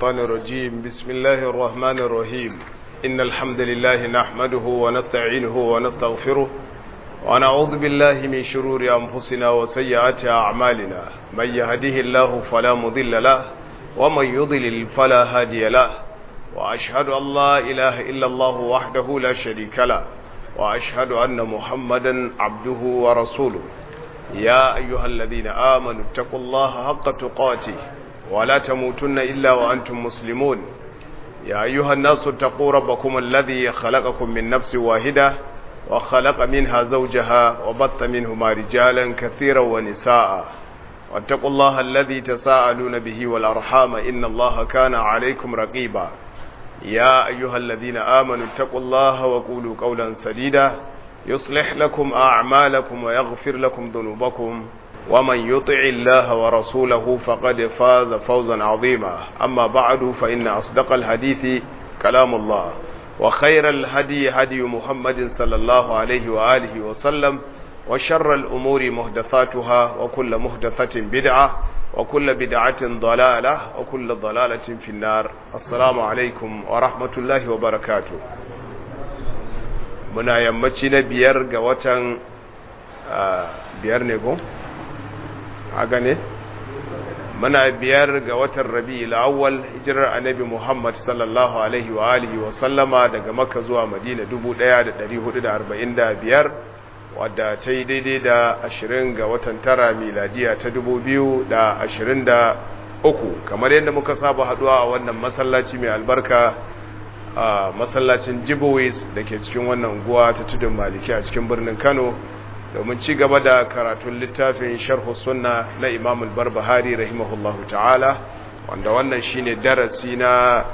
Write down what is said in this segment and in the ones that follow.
الشيطان الرجيم بسم الله الرحمن الرحيم إن الحمد لله نحمده ونستعينه ونستغفره ونعوذ بالله من شرور أنفسنا وسيئات أعمالنا من يهده الله فلا مضل له ومن يضلل فلا هادي له وأشهد أن لا إله إلا الله وحده لا شريك له وأشهد أن محمدا عبده ورسوله يا أيها الذين آمنوا اتقوا الله حق تقاته ولا تموتن إلا وأنتم مسلمون يا أيها الناس اتقوا ربكم الذي خلقكم من نفس واحدة وخلق منها زوجها وبث منهما رجالا كثيرا ونساء واتقوا الله الذي تساءلون به والأرحام إن الله كان عليكم رقيبا يا أيها الذين آمنوا اتقوا الله وقولوا قولا سديدا يصلح لكم أعمالكم ويغفر لكم ذنوبكم ومن يطع الله ورسوله فقد فاز فوزا عظيما أما بعد فإن أصدق الحديث كلام الله وخير الهدي هدي محمد صلى الله عليه وآله وسلم وشر الأمور مهدثاتها وكل مهدثة بدعة وكل بدعة ضلالة وكل ضلالة في النار السلام عليكم ورحمة الله وبركاته muna yammaci na biyar ga watan biyar ne ko? haka ne? muna biyar ga watan rabi awwal hijirar annabi muhammad sallallahu alaihi wa alihi wa sallama daga makka zuwa madina 1445 wadda ta yi daidai da ashirin ga watan tara miladiya ta 2023 kamar yadda muka saba haduwa a wannan masallaci mai albarka a masallacin jibowis da ke cikin wannan unguwa ta tudun maliki a cikin birnin kano domin ci gaba da karatun littafin sharhu sunna na imam al-barbahari rahimahullahu ta'ala wanda wannan shine darasi na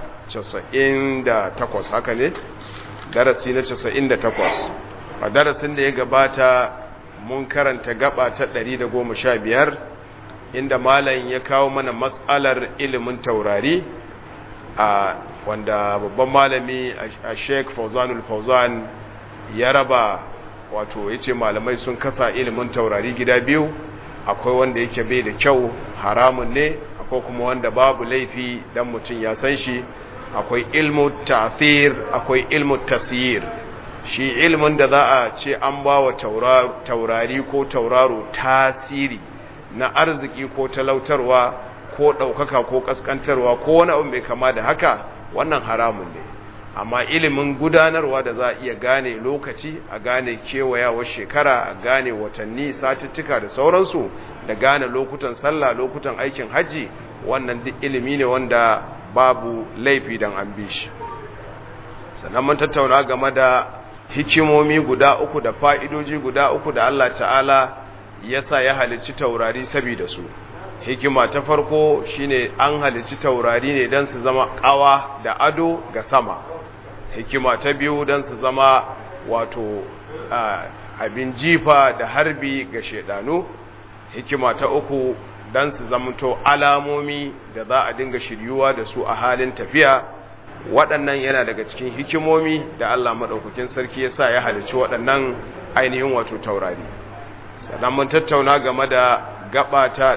98 haka ne darasi na 98 a darasin da ya gabata mun karanta gaba ta 115 inda malam ya kawo mana matsalar ilimin taurari a wanda babban malami a sheik fauzanul fauzan ya raba wato ya ce malamai sun kasa ilimin taurari gida biyu akwai wanda yake bai da kyau haramun ne akwai kuma wanda babu laifi dan mutum ya san shi akwai ilmu ta'thir akwai ilmu tasyir shi ilmin da za a ce an ba wa taurari ko tauraro tasiri na arziki ko talautarwa ko ɗaukaka ko ƙasƙantarwa ko wani abu mai kama da haka wannan haramun ne amma ilimin gudanarwa da za a iya gane lokaci a gane kewayawar shekara a gane watanni satuttuka da sauransu da gane lokutan sallah lokutan aikin hajji wannan duk ilimi ne wanda babu laifi don an bi shi sannan mun tattauna game da hikimomi guda uku da fa'idoji guda uku da Allah ta'ala ya sa ya halicci taurari saboda su hikima ta farko shine an halicci taurari ne don su zama kawa da ado ga sama hikima ta biyu don su zama wato abin jifa da harbi ga shedanu hikima ta uku don su zamanto alamomi da za a dinga shiryuwa da su a halin tafiya waɗannan yana daga cikin hikimomi da Allah maɗaukakin sarki ya sa ya halicci waɗannan ainihin wato taurari sannan mun tattauna game da gaba ta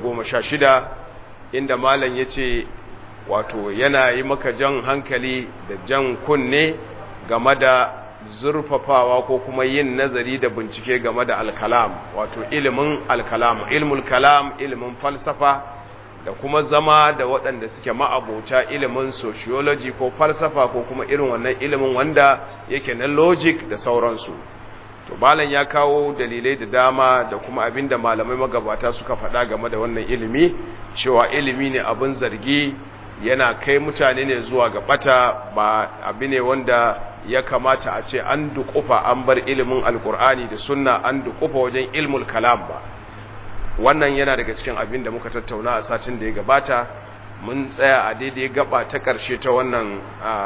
116 inda malam ya ce wato yana yi maka jan hankali da jan kunne game da zurfafawa ko kuma yin nazari da bincike game da alkalam wato ilimin alkalam ilmul kalam ilimin falsafa da kuma zama da waɗanda suke ma'abota ilimin sociology ko falsafa ko kuma irin wannan ilimin wanda yake na logic da sauransu to malam ya kawo dalilai da dama da kuma abinda malamai magabata suka faɗa game da wannan ilimi cewa ilimi ne abin zargi yana kai mutane ne zuwa ga bata ba abu ne wanda ya kamata a ce an dukufa an bar ilimin alkur'ani da sunna an dukufa wajen ilmul kalam ba wannan yana daga cikin abin da muka tattauna a satin da ya gabata mun tsaya a daidai gaba ta ƙarshe ta wannan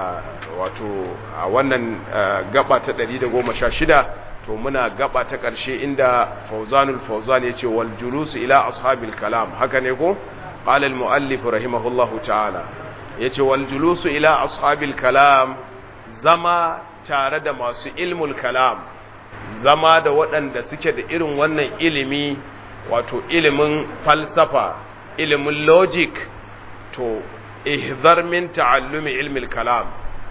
wato a wannan gaba ta 116 to muna gaba ta ƙarshe inda fauzanul fauzan ya ce wal julusu ila ashabil kalam haka ne ko qala al muallif rahimahullahu ta'ala yace wal julusu ila ashabil kalam zama tare da masu ilmul kalam zama da waɗanda suke da irin wannan ilimi wato ilimin falsafa ilimin logic to ihzar min ta'allumi ilmi kalam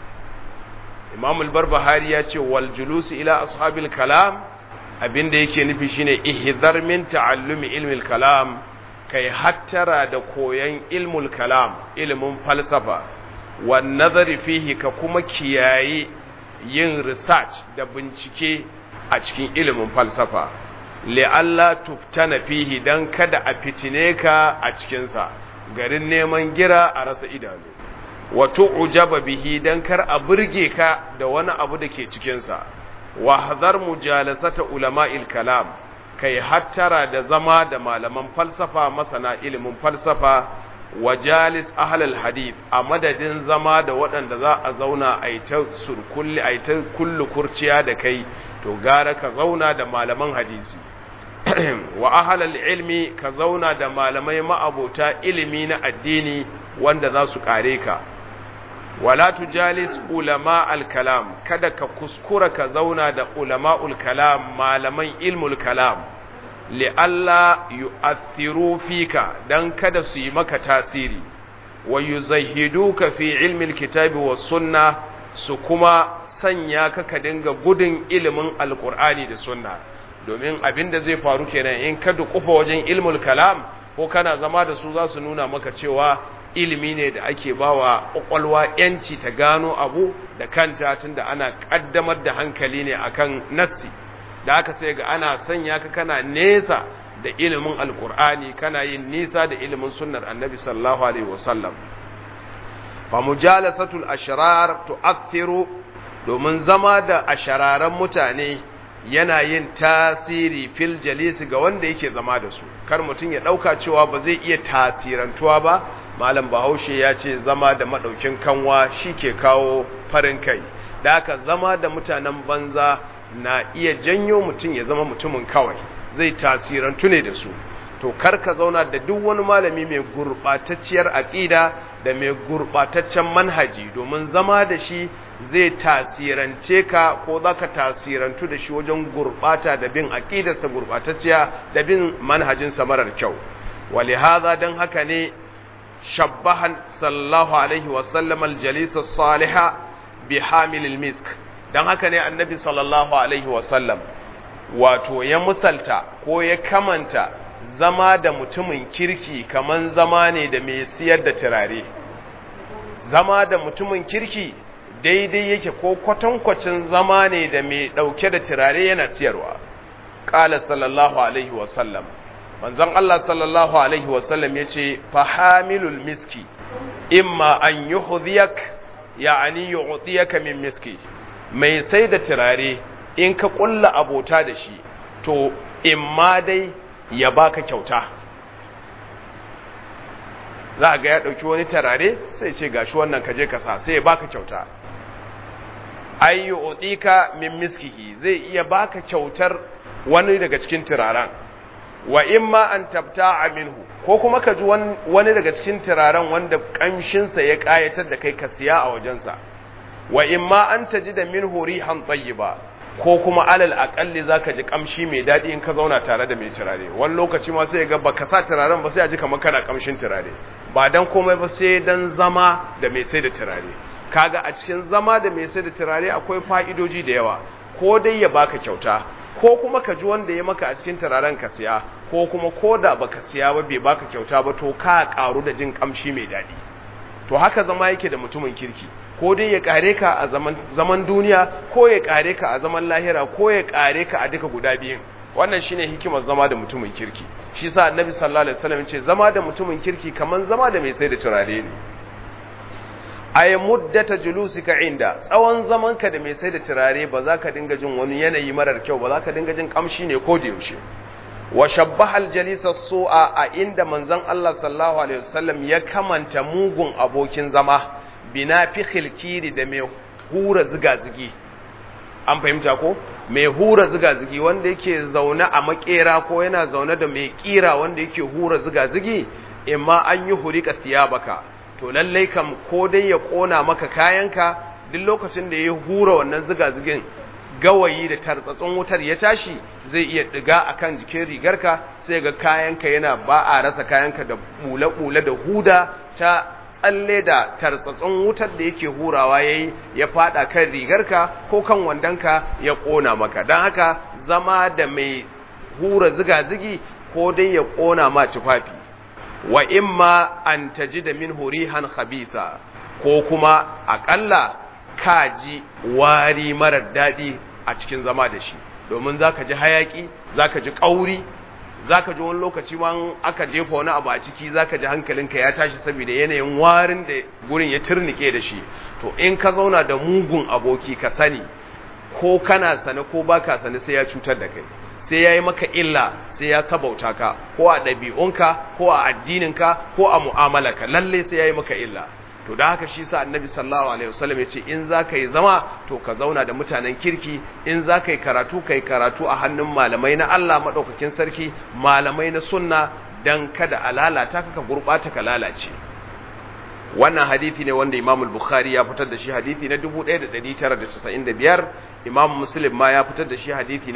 imam al-barbahari ya ce wal julus ila ashabil kalam abinda yake nufi shine ihzar min ta'allumi ilmi kalam kai hattara da koyan ilmul kalam ilmin falsafa wan nazari fihi ka kuma kiyaye yin research da bincike a cikin ilimin falsafa li'alla tuftana fihi dan kada a fitine ka a cikinsa garin neman gira a rasa idanu wato ujaba bihi dan kar a burge ka da wani abu da ke cikinsa wa hadar mujalasata ulama'il kalam kai hattara da zama da malaman falsafa masana ilimin falsafa wa jalis ahlal hadith a madadin zama da waɗanda za a zauna a yi ta surkulli a yi ta kullu kurciya da kai to gara ka zauna da malaman hadisi wa ahlal ilmi ka zauna da malamai ma'abota ilimi na addini wanda za su kare ka wala tujalis ulama al-kalam kada ka kuskura ka zauna da ulama'ul kalam malaman ilmul kalam li'alla yu'athiru fika dan kada su yi maka tasiri wa yuzahhiduka fi ilmi al-kitabi was sunna su kuma sanya ka ka dinga gudun ilimin alqur'ani da sunna domin abin da zai faru kenan in ka dukufa wajen ilmul kalam ko kana zama da su za su nuna maka cewa ilimi ne da ake bawa kwakwalwa yanci ta gano abu da kanta tunda ana kaddamar da hankali ne akan nassi da aka sai ga ana sanya ka kana nesa da ilimin alkur'ani kana yin nisa da ilimin sunnar annabi sallallahu alaihi wasallam fa mujalasatul ashrar tu'athiru domin zama da ashararan mutane yana yin tasiri fil jalisi ga wanda yake zama da su kar mutum ya dauka cewa ba zai iya tasirantuwa ba malam bahaushe ya ce zama da madaukin kanwa shike kawo farin kai da haka zama da mutanen banza na iya janyo mutum ya zama mutumin kawai zai tasirantu ne da su to kar ka zauna da duk wani malami mai gurbatacciyar aqida da mai gurbataccen manhaji domin zama da shi zai tasirance ka ko za ka tasirantu da shi wajen gurbata da bin aqidarsa gurbatacciya da bin manhajinsa marar kyau wali haza don haka ne shabbahan sallallahu alaihi wasallam aljalisa saliha bi hamilil misk don haka ne annabi sallallahu alaihi wasallam wato ya musalta ko ya kamanta zama da mutumin kirki kaman zama ne da mai siyar da turare zama da mutumin kirki daidai yake ko kwatankwacin zama ne da mai ɗauke da turare yana siyarwa ƙala sallallahu alaihi wasallam manzon Allah sallallahu alaihi wasallam ya ce fahamilul miski imma an yi hudiyak ya'ani yi min miski mai sai da turare in ka ƙulla abota da shi to imma dai ya baka kyauta za a ga ya ɗauki wani turare sai ce gashi wannan kaje ka sa sai ya baka kyauta ayyu udika min miskihi zai iya baka kyautar wani daga cikin turaren wa imma an tabta'a minhu ko kuma ka ji wani daga cikin turaren wanda kamshinsa ya kayatar da kai ka siya a wajensa wa imma an taji da minhu rihan tayyiba ko kuma alal aqalli zaka ji kamshi mai dadi in ka zauna tare da mai turare wani lokaci ma sai ga baka sa turaren ba sai a ji kamar kana kamshin turare ba dan komai ba sai dan zama da mai sai da turare kaga a cikin zama da mai sai da turare akwai fa'idoji da yawa ko dai ya baka kyauta ko kuma ka ji wanda ya maka a cikin turaren ka siya ko kuma ko da baka siya ba bai baka kyauta ba to ka karu da jin kamshi mai daɗi to haka zama yake da mutumin kirki ko dai ya kare ka a zaman, zaman duniya ko ya kare ka a zaman lahira ko ya kare ka a duka guda biyun wannan shine hikimar zama da mutumin kirki shi sa annabi sallallahu alaihi wasallam ce zama da mutumin kirki kaman zama da mai sai da turare ne ay muddata julusika inda tsawon zamanka da mai sai da turare ba za ka dinga jin wani yanayi marar kyau ba za ka dinga jin kamshi ne ko da yaushe wa shabbaha aljalisa su'a a inda manzon Allah sallallahu alaihi wasallam ya kamanta mugun abokin zama bina fi khilkiri da mai hura zigazigi an fahimta ko mai hura zigazigi wanda yake zaune a makera ko yana zaune da mai kira wanda yake hura zigazigi imma an yi hurika thiyabaka to lallai kam ko dai ya kona maka kayanka duk lokacin da ya hura wannan zigazigin gawayi da tartsatsin wutar ya tashi zai iya diga akan jikin rigarka sai ga kayanka yana ba a rasa kayanka da bule-bule da huda ta tsalle da tartsatsun wutar da yake hurawa yayi ya fada kan rigarka ko kan wandonka ya kona maka dan haka zama da mai hura ziga-zigi ko dai ya kona ma tufafi wa imma an tajida min hurihan khabisa ko kuma akalla kaji wari marar daɗi a cikin zama da shi domin zaka ji hayaki zaka ji kauri zaka ji wani lokaci ma aka jefa wani abu a ciki zaka ji hankalinka ya tashi saboda yanayin warin da gurin ya turnike da shi to in ka zauna da mugun aboki ka sani ko kana sane ko baka sane sai ya cutar da kai sai ya yi maka illa sai ya sabauta ka ko a ɗabi'unka ko a addininka ko a mu'amalarka lalle sai ya yi maka illa to da haka shi sa annabi sallallahu alaihi wasallam ya ce in za ka yi zama to ka zauna da mutanen kirki in za ka yi karatu ka yi karatu a hannun malamai na Allah maɗaukakin sarki malamai na sunna dan kada a lalata ka ka gurɓata ka lalace wannan hadithi ne wanda Imam Bukhari ya fitar da shi hadithi na 1995 Imam Muslim ma ya fitar da shi hadithi na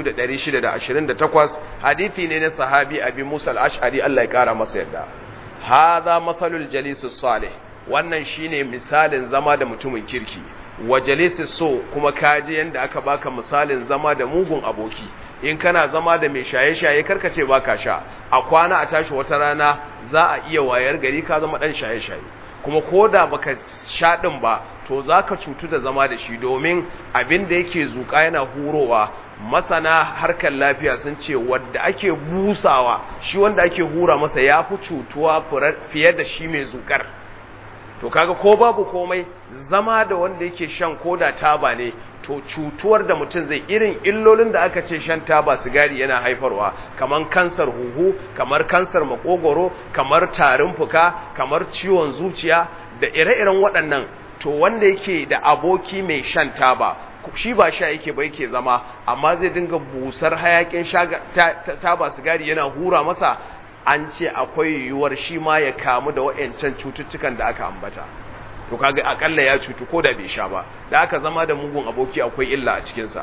2628 hadithi ne na sahabi Abi Musa al-Ash'ari Allah ya kara masa yadda hadha mathalul jalisus salih wannan shine misalin zama da mutumin kirki wa jalisus so kuma kaji yanda aka baka misalin zama da mugun aboki in kana zama da mai shaye-shaye karkace baka sha a kwana a tashi wata rana za a iya wayar gari ka zama dan shaye-shaye kuma ko da baka sha din ba to zaka cutu da zama da shi domin abin da yake zuka yana hurowa masana harkar lafiya sun ce wanda ake busawa shi wanda ake hura masa ya fi cutuwa fiye da shi mai zukar to kaga ko babu komai zama da wanda yake shan koda taba ne to cutuwar da mutum zai irin illolin da aka ce shan taba sigari yana haifarwa kamar kansar huhu kamar kansar makogoro kamar tarin fuka kamar ciwon zuciya da ire-iren waɗannan to wanda yake da aboki mai shan taba shi ba sha yake ba yake zama amma zai dinga busar hayakin taba sigari yana hura masa an ce akwai yiwuwar shi ma ya kamu da waɗancan cututtukan da aka ambata to kaga akalla ya cutu ko da bai sha ba da aka zama da mugun aboki akwai illa a cikinsa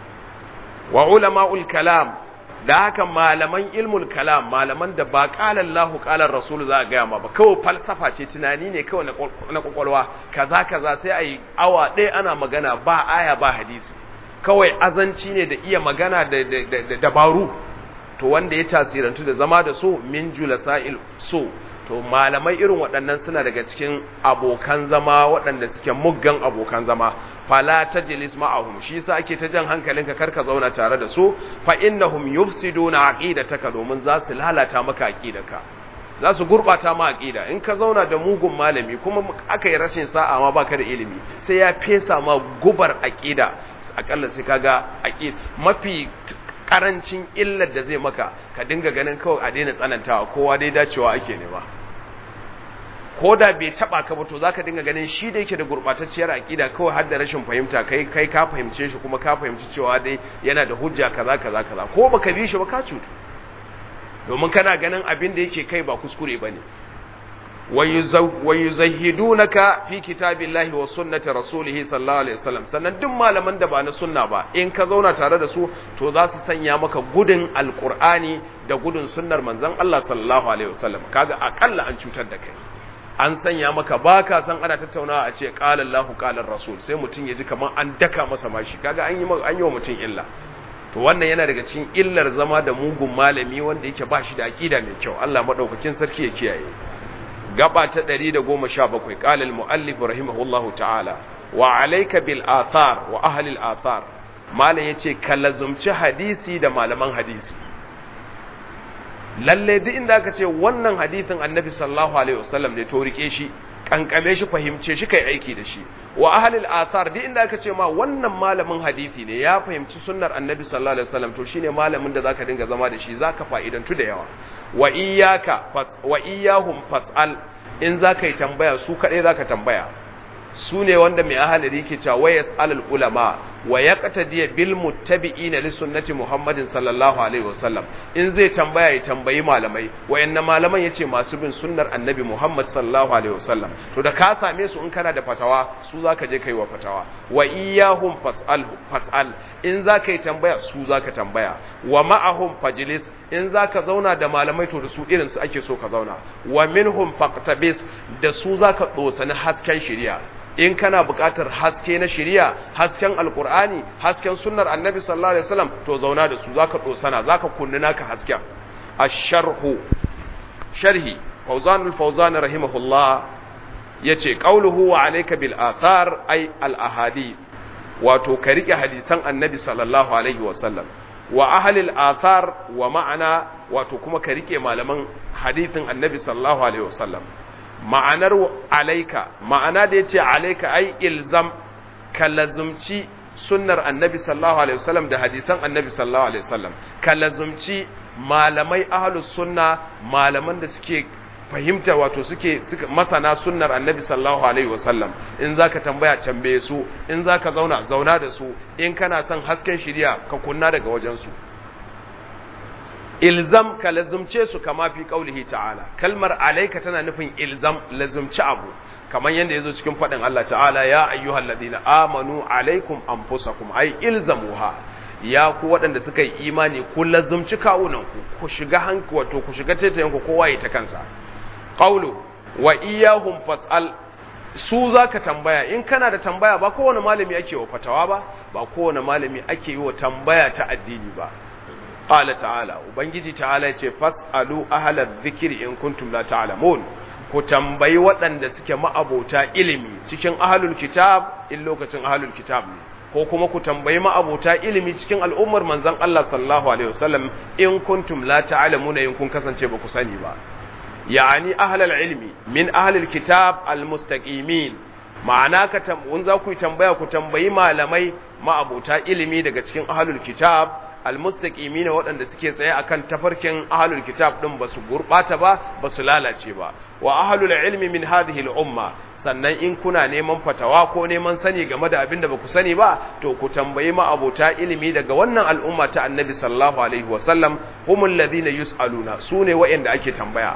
wa ulama'ul kalam da haka malaman ilmul kalam malaman da ba qala Allahu qala Rasul za ga ma ba kawai falsafa ce tunani ne kawai na kwakwalwa kaza kaza sai ayi awa ɗaya ana magana ba aya ba hadisi kawai azanci ne da iya magana da dabaru to wanda ya tasirantu da zama da so min julasa'il so to malamai irin waɗannan suna daga cikin abokan zama waɗanda suke muggan abokan zama fala tajlis ma'ahum shi yasa ake ta jan hankalinka karka zauna tare da su fa innahum yufsiduna aqidataka domin za su lalata maka aqidarka za su gurbata ma aqida in ka zauna da mugun malami kuma aka yi rashin sa'a ma baka da ilimi sai ya fesa ma gubar aqida akalla sai kaga aqid mafi karancin illar da zai maka ka dinga ganin kawai a daina tsanantawa kowa dai dacewa ake nema ko da bai taba ka ba to zaka dinga ganin shi da yake da gurbatacciyar aqida kawai har da rashin fahimta kai kai ka fahimce shi kuma ka fahimci cewa dai yana da hujja kaza kaza kaza ko baka bi shi ba ka cutu domin kana ganin abin da yake kai ba kuskure bane wayuzahidunaka fi kitabillahi wa sunnati rasulihi sallallahu alaihi wasallam sannan duk malaman da ba na sunna ba in ka zauna tare da su to za su sanya maka gudun alqur'ani da gudun sunnar manzon Allah sallallahu alaihi wasallam kaga akalla an cutar da kai an sanya maka baka san ana tattaunawa a ce qala Allahu qala rasul sai mutun ya ji kaman an daka masa mashi kaga an yi an yi wa mutun illa to wannan yana daga cikin illar zama da mugun malami wanda yake ba shi da aqida mai kyau Allah madaukakin sarki ya kiyaye gaba ta 117 qala al-muallif rahimahullahu ta'ala wa alayka bil athar wa ahli al athar malam yace kallazumci hadisi da malaman hadisi lalle duk inda aka ce wannan hadisin annabi sallallahu alaihi wasallam ne to rike shi kankame shi fahimce shi kai aiki da shi wa ahli al athar duk inda aka ce ma wannan malamin hadisi ne ya fahimci sunnar annabi sallallahu alaihi wasallam to shine malamin da zaka dinga zama da shi zaka fa'idantu da yawa wa iyyaka wa iyyahum fas'al in zaka yi tambaya su kadai zaka tambaya su ne wanda mai ahalari ke cewa wayas alal ulama wa yaqtadi bil muttabi'ina li sunnati Muhammadin sallallahu alaihi wasallam in zai tambaya ya tambayi malamai wayannan malaman yace masu bin sunnar annabi Muhammad sallallahu alaihi wasallam to da ka same su in kana da fatawa su zaka je kai wa fatawa wa iyyahum fas'al fas'al in zaka yi tambaya su zaka tambaya wa ma'ahum fajlis in zaka zauna da malamai to da su irin su ake so ka zauna wa minhum faqtabis da su zaka dosani hasken shari'a in kana buƙatar haske na shari'a hasken alkur'ani hasken sunnar annabi sallallahu alaihi wasallam to zauna da su zaka dosana zaka kunni naka hasken ash-sharhu sharhi fawzan al-fawzan rahimahullah yace qauluhu wa alayka bil athar ay al ahadi wato ka rike hadisan annabi sallallahu alaihi wasallam wa ahli al athar wa ma'ana wato kuma ka rike malaman hadithin annabi sallallahu alaihi wasallam ma'anar alaika ma'ana da yace alaika ai ilzam ka lazumci sunnar annabi sallallahu alaihi wasallam da hadisan annabi sallallahu alaihi wasallam ka lazumci malamai ahlus sunna malaman da suke fahimta wato suke suka masana sunnar annabi sallallahu alaihi wasallam in zaka tambaya tambaye su in zaka zauna zauna da su in kana son hasken shiriya ka kunna daga wajen su ilzam ka lazumce su kama fi qaulihi ta'ala kalmar alayka tana nufin ilzam lazumci abu kamar yadda yazo cikin fadin Allah ta'ala ya ayyuhal ladina amanu alaikum anfusakum ay ilzamuha ya ku waɗanda suka yi imani ku lazumci kawunan ku ku shiga hanku wato ku shiga taitayen ku kowa ya ta kansa qawlu wa iyyahum fas'al su zaka tambaya in kana da tambaya ba kowane malami ake wa fatawa ba ba kowane malami ake yi wa tambaya ta addini ba qala ta'ala ubangiji ta'ala yace fas'alu ahla dhikri in kuntum la ta'lamun ku tambayi waɗanda suke ma'abota ilimi cikin ahlul kitab in lokacin ahlul kitab ne ko kuma ku tambayi ma'abota ilimi cikin al'ummar manzon Allah sallallahu alaihi wasallam in kuntum la ta'lamuna in kun kasance ba ku sani ba yani ahlul ilmi min ahlul kitab almustaqimin ma'ana ka tambun za ku tambaya ku tambayi malamai ma'abota ilimi daga cikin ahlul kitab almustaqimina waɗanda suke tsaye akan tafarkin ahlul kitab din basu gurbata ba basu lalace ba wa ahlul ilmi min hadhihi al-umma sannan in kuna neman fatawa ko neman sani game da abin da baku sani ba to ku tambayi ma abota ilimi daga wannan al'umma ta annabi sallallahu alaihi wa sallam humul ladina yusaluna sune waɗanda ake tambaya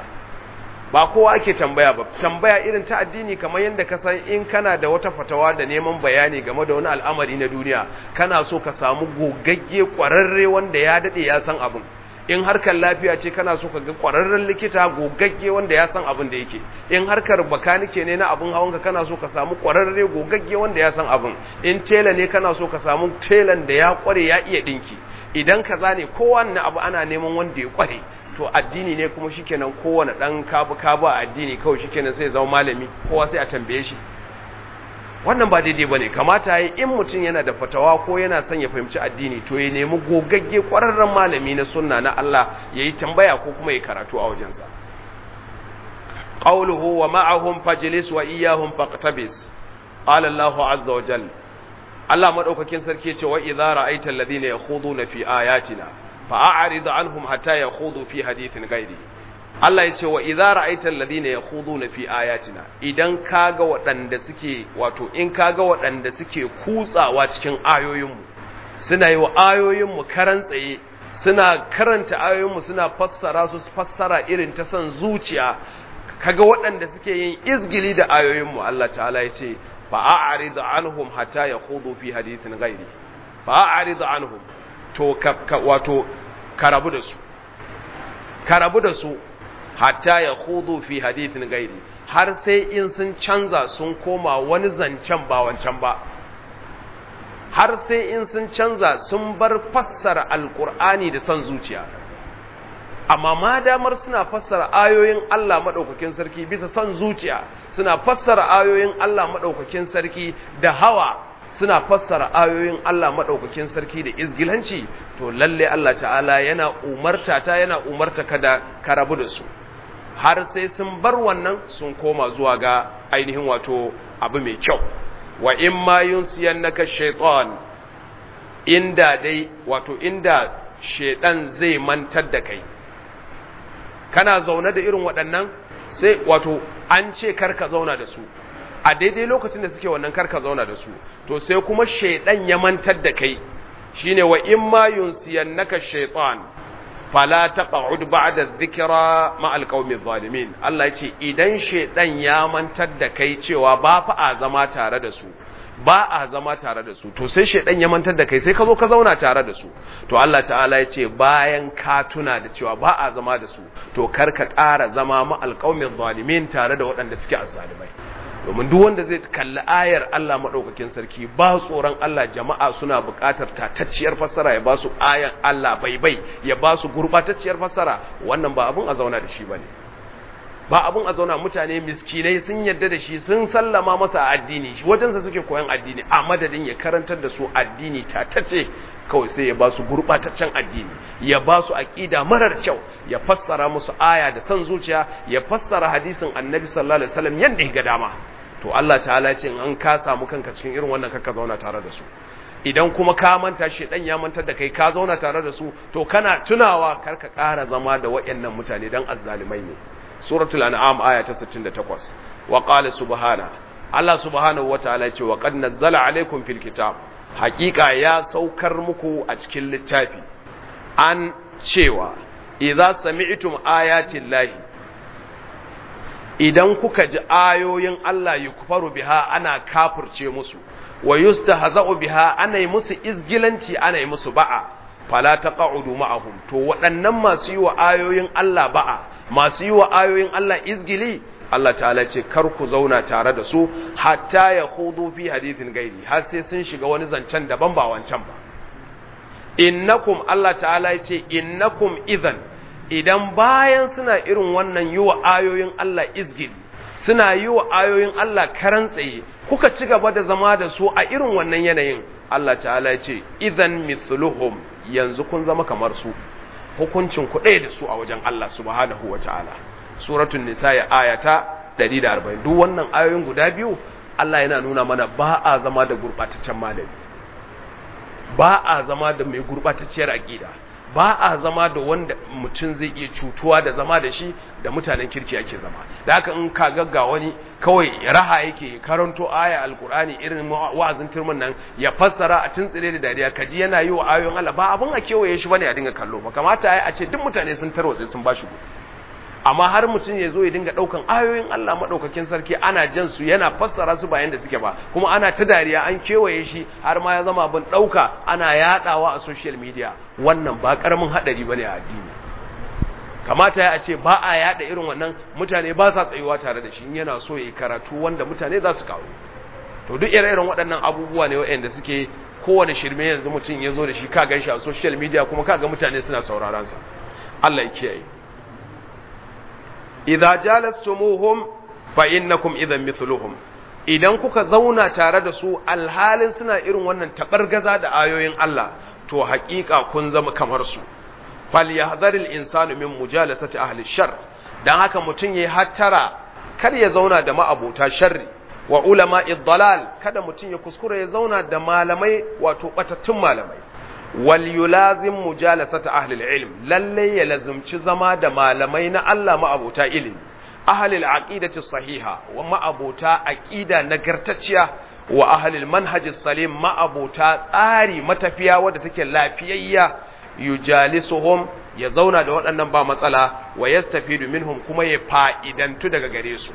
ba kowa ake tambaya ba tambaya irin ta addini kamar yadda ka san in kana da wata fatawa da neman bayani game da wani al'amari na duniya kana so ka samu gogagge kwararre wanda ya dade ya san abin in harkar lafiya ce kana so ka ga kwararren likita gogagge wanda ya san abin da yake in harkar bakanike ne na abin hawanka kana so ka samu kwararre gogagge wanda ya san abin in tela ne kana so ka samu telan da ya kware ya iya dinki idan kaza ne kowanne abu ana neman wanda ya kware to addini ne kuma shikenan kowane dan kabu kabu a addini kawai shikenan sai zama malami kowa sai a tambaye shi wannan ba daidai bane kamata yi in mutum yana da fatawa ko yana son ya fahimci addini to ya nemi gogagge kwararren malami na sunna na Allah yayi tambaya ko kuma ya karatu a wajensa qawluhu wa ma'ahum fajlis wa iyyahum faqtabis qala Allahu azza wa jalla Allah madaukakin sarki ya ce wa idza ra'aita alladhina yakhuduna fi ayatina fa'arid anhum hatta yakhudu fi hadithin ghairi Allah yace wa idza ra'aita alladhina yakhuduna fi ayatina idan kaga waɗanda suke wato in kaga waɗanda suke kutsawa cikin ayoyinmu suna yi wa ayoyinmu karan tsaye suna karanta ayoyinmu suna fassara su fassara irin ta san zuciya kaga waɗanda suke yin izgili da ayoyinmu Allah ta'ala yace fa'arid anhum hatta yakhudu fi hadithin ghairi fa'arid anhum to wato ka rabu da su ka rabu da su hatta ya hudu fi hadithin gairi har sai in sun canza sun koma wani zancen ba wancan ba har sai in sun canza sun bar fassara alkur'ani da son zuciya amma ma damar suna fassara ayoyin Allah maɗaukakin sarki bisa son zuciya suna fassara ayoyin Allah maɗaukakin sarki da hawa suna fassara ayoyin Allah maɗaukakin sarki da izgilanci to lalle Allah ta'ala yana umarta ta yana umarta ka da ka rabu da su har sai sun bar wannan sun koma zuwa ga ainihin wato abu mai kyau wa in ma yunsiyannaka shaytan inda dai wato inda shedan zai mantar da kai kana zaune da irin waɗannan sai wato an ce karka zauna da su a daidai lokacin da suke wannan karka zauna da su to sai kuma shaidan ya mantar da kai shine wa in ma yunsiyannaka shaytan fala taq'ud ba'da dhikra ma alqawmi zalimin Allah yace idan shaidan ya mantar da kai cewa ba fa a zama tare da su ba a zama tare da su to sai shaidan ya mantar da kai sai ka zo ka zauna tare da su to Allah ta'ala ya ce bayan ka tuna da cewa ba a zama da su to kar ka ƙara zama ma alƙaumin zalimin tare da waɗanda suke azzalimai domin duk wanda zai kalli ayar Allah madaukakin sarki ba tsoron Allah jama'a suna buƙatar tatacciyar fassara ya ba su ayan Allah baibai ya ba su gurbatacciyar fassara wannan ba abun a zauna da shi bane ba abun a zauna mutane miskinai sun yadda da shi sun sallama masa addini wajensa suke koyan addini a madadin ya karantar da su addini tatacce kawai sai ya ba su gurbataccen addini ya ba su aqida marar kyau ya fassara musu aya da san zuciya ya fassara hadisin annabi sallallahu alaihi wasallam yanda ya ga dama to Allah ta'ala ya ce in an ka samu kanka cikin irin wannan kaka zauna tare da su idan kuma ka manta shi dan ya mantar da kai ka zauna tare da su to kana tunawa karka ƙara zama da waɗannan mutane dan azzalimai ne suratul an'am aya ta 68 wa qala subhana Allah subhanahu wataala ya ce wa qad nazzala alaikum fil kitab haqiqa ya saukar muku a cikin littafi an cewa idza sami'tum ayati llahi idan kuka ji ayoyin Allah yukfaru biha ana kafirce musu wa yustahza'u biha ana yi musu izgilanci ana yi musu ba'a fala taq'udu ma'ahum to waɗannan masu yi wa ayoyin Allah ba'a masu yi wa ayoyin Allah izgili Allah ta'ala ce kar ku zauna tare da su hatta ya hudu fi hadithin gairi har sai sun shiga wani zancen daban ba wancan ba innakum Allah ta'ala ya ce innakum idan idan bayan suna irin wannan yi wa ayoyin Allah izgili suna yi wa ayoyin Allah karan tsaye kuka ci gaba da zama da su a irin wannan yanayin Allah ta'ala ya ce idan mithluhum yanzu kun zama kamar su hukuncin ku ɗaya da su a wajen Allah subhanahu wa ta'ala suratul nisa ya ayata 140 duk wannan ayoyin guda biyu Allah yana nuna mana ba a zama da gurbataccen malami ba a zama da mai gurbatacciyar aqida ba a zama da wanda mutum zai iya cutuwa da zama da shi da mutanen kirki ake zama da haka in ka gagga wani kawai raha yake karanto aya alkur'ani irin wa'azin turmin nan ya fassara a tuntsire da dariya kaji yana yi wa ayoyin Allah ba abin a kewaye shi bane a dinga kallo ba kamata ya a ce duk mutane sun tarwatse sun bashi gudu amma har mutum ya zo ya dinga daukan ayoyin Allah madaukakin sarki ana jan su yana fassara su bayan da suke ba kuma ana ta dariya an kewaye shi har ma ya zama abin dauka ana yadawa a social media wannan ba karamin hadari bane a addini kamata ya ce ba a yada irin wannan mutane ba sa tsayuwa tare da shi yana so ya karatu wanda mutane za su kawo to duk ire-iren waɗannan abubuwa ne waɗanda suke kowane shirme yanzu mutum ya zo da shi ka gan shi a social media kuma ka ga mutane suna sauraron sa Allah ya kiyaye idza jalastumuhum fa innakum idan mithluhum idan kuka zauna tare da su alhalin suna irin wannan tabargaza da ayoyin Allah to haƙiƙa kun zama kamar su falyahdharil insanu min mujalasati ahli shar dan haka mutun yayi hattara kar ya zauna da ma'abota sharri wa ulama'i dalal kada mutun ya kuskura ya zauna da malamai wato batattun malamai wal yulazim mujalasata ahli ilm lalle ya lazumci zama da malamai na Allah ma'abota ilimi ahli al-aqidati sahiha wa ma'abota aqida nagartacciya wa ahli al-manhaj salim ma'abota tsari matafiya wadda take lafiyayya yujalisuhum ya zauna da waɗannan ba matsala wa yastafidu minhum kuma ya fa'idantu daga gare su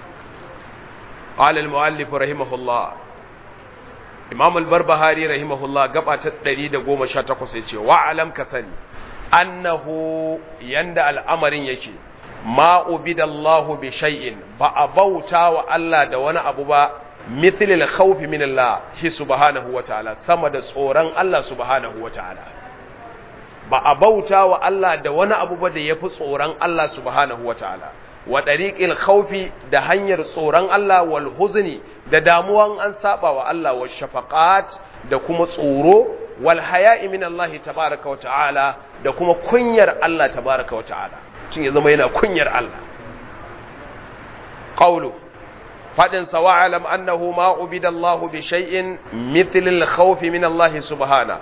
qala al-muallif rahimahullah imam al-barbahari rahimahullah gaba ta 118 yace wa alam ka sani annahu yanda al'amarin yake ma ubidallahu bi shay'in ba a bauta wa Allah da wani abu ba mithl al-khawf min Allah shi subhanahu wa ta'ala sama da tsoron Allah subhanahu wa ta'ala ba a bauta wa Allah da wani abu ba da yafi tsoron Allah subhanahu wa ta'ala wa ɗariƙil khaufi da hanyar tsoron Allah wal huzni da damuwan an saba wa Allah wa shafaqat da kuma tsoro wal haya'i min Allah tabaraka wa ta'ala da kuma kunyar Allah tabaraka wa ta'ala tun ya zama yana kunyar Allah qawlu fadin sa wa alam annahu ma ubida Allah bi shay'in mithl al khawf min Allah subhana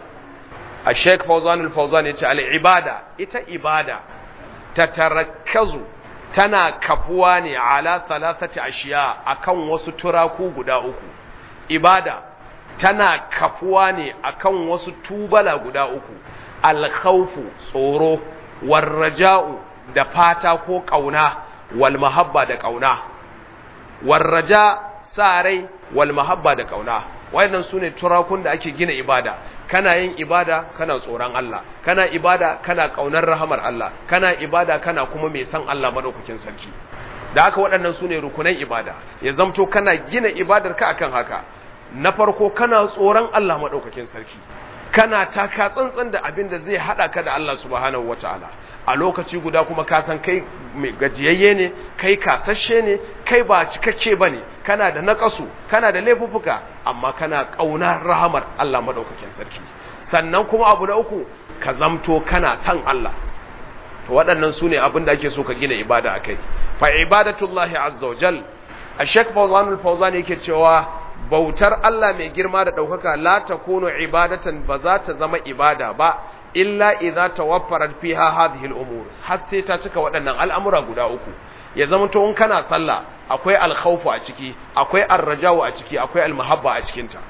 الشيخ فوزان الفوزان يقول العبادة إتا إبادة تتركز tana kafuwa ne ala thalathati ashiya akan wasu turaku guda uku ibada tana kafuwa ne akan wasu tubala guda uku alkhawfu tsoro warraja'u da fata ko kauna wal mahabba da kauna warraja sa rai wal mahabba da kauna wayannan sune turakun da ake gina ibada kana yin ibada kana tsoron Allah kana ibada kana kaunar rahamar Allah kana ibada kana kuma mai san Allah madaukakin sarki da haka waɗannan sune rukunan ibada ya zamto kana gina ibadar ka akan haka na farko kana tsoron Allah madaukakin sarki kana taka tsantsan da abin da zai hada ka da Allah subhanahu wataala a lokaci guda kuma ka san kai mai gajiyayye ne kai kasashe ne kai ba cikakke bane kana da nakasu kana da laifuffuka amma kana kauna rahamar Allah madaukakin sarki sannan kuma abu na uku ka zamto kana san Allah to waɗannan su ne abin da ake so ka gina ibada akai fa ibadatullahi azza wajal a Sheikh Fawzan al-Fawzan yake cewa bautar Allah mai girma da ɗaukaka la takunu ibadatan ba za ta zama ibada ba illa idza tawaffarat fiha hadhihi al-umur har sai ta cika waɗannan al'amura guda uku ya zama to in kana sallah akwai al-khawfu a ciki akwai ar-raja'u a ciki akwai al-mahabba a cikin ta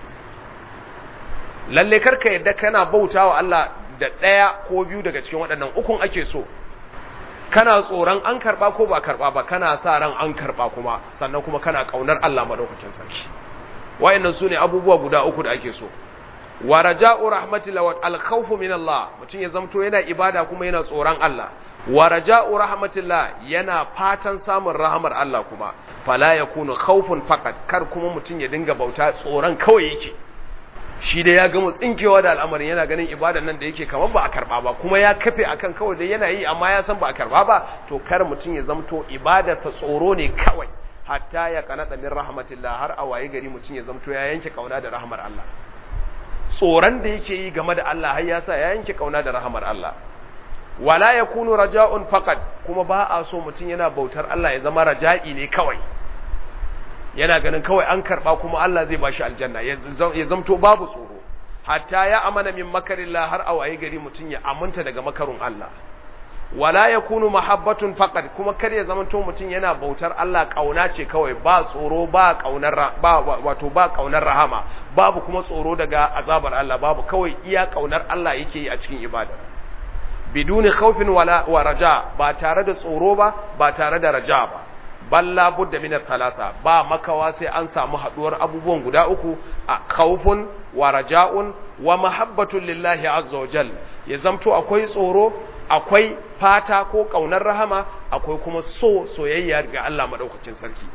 lalle karka yadda kana bautawa Allah da ɗaya ko biyu daga cikin waɗannan ukun ake so kana tsoron an karba ko ba karba ba kana sa ran an karba kuma sannan kuma kana kaunar Allah madaukakin sarki wayannan sune abubuwa guda uku da ake so wa raja'u rahmatillah wa al-khawfu min Allah mutum ya zamto yana ibada kuma yana tsoron Allah wa raja'u rahmatillah yana fatan samun rahamar Allah kuma fala yakunu khawfun faqat kar kuma mutum ya dinga bauta tsoron kawai yake shi da ya gama tsinkewa da al'amarin yana ganin ibadan nan da yake kamar ba a karba ba kuma ya kafe akan kawai da yana yi amma ya san ba a karba ba to kar mutum ya zamto ibada ta tsoro ne kawai hatta ya kanata min rahmatillah har a waye gari mutum ya zamto ya yanke kauna da rahmar Allah tsoron da yake yi game da Allah har ya sa ya yanke kauna da rahmar Allah wala yakunu raja'un faqat kuma ba a so mutum yana bautar Allah ya zama raja'i ne kawai yana ganin kawai an karba kuma Allah zai bashi aljanna ya zamto babu tsoro hatta ya amana min makarillah har a waye gari mutum ya aminta daga makarun Allah wala yakunu mahabbatun faqat kuma kar ya zamanto mutum yana bautar Allah kauna ce kawai ba tsoro ba kaunar ba wato ba kaunar rahama babu kuma tsoro daga azabar Allah babu kawai iya kaunar Allah yake yi a cikin ibada biduni khawfin wala wa raja ba tare da tsoro ba ba tare da raja ba balla budda min thalatha ba makawa sai an samu haduwar abubuwan guda uku a khawfun wa raja'un wa mahabbatun lillahi azza wa jal ya zamto akwai tsoro akwai fata ko kaunar rahama akwai kuma so soyayya ga Allah madaukakin sarki